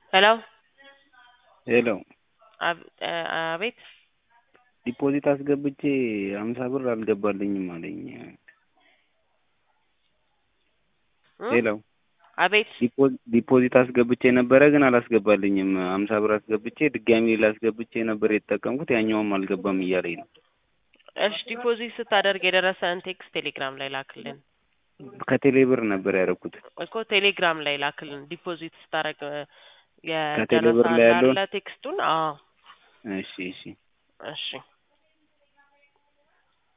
ሄሎ ሄሎ አብ- አቤት ዲፖዚት አስገብቼ ሀምሳ ብር አልገባልኝም አለኝ። እ? ሄሎ አቤት ዲፖ- ዲፖዚት አስገብቼ ነበረ ግን አላስገባልኝም። ሀምሳ ብር አስገብቼ ድጋሚ ሌላ አስገብቼ ነበር የተጠቀምኩት ያኛውም አልገባም እያለኝ ነው። እሺ ዲፖዚት ስታደርግ የደረሰን ቴክስት ቴሌግራም ላይ ላክልን ከቴሌ ብር ነበር ያደረኩት። እኮ ቴሌግራም ላይ ላክልን ዲፖዚት ስታደርግ ከቴሌ ብር ላይ የደረሰ ያለውን? አለ ቴክስቱን አዎ እሺ እሺ እሺ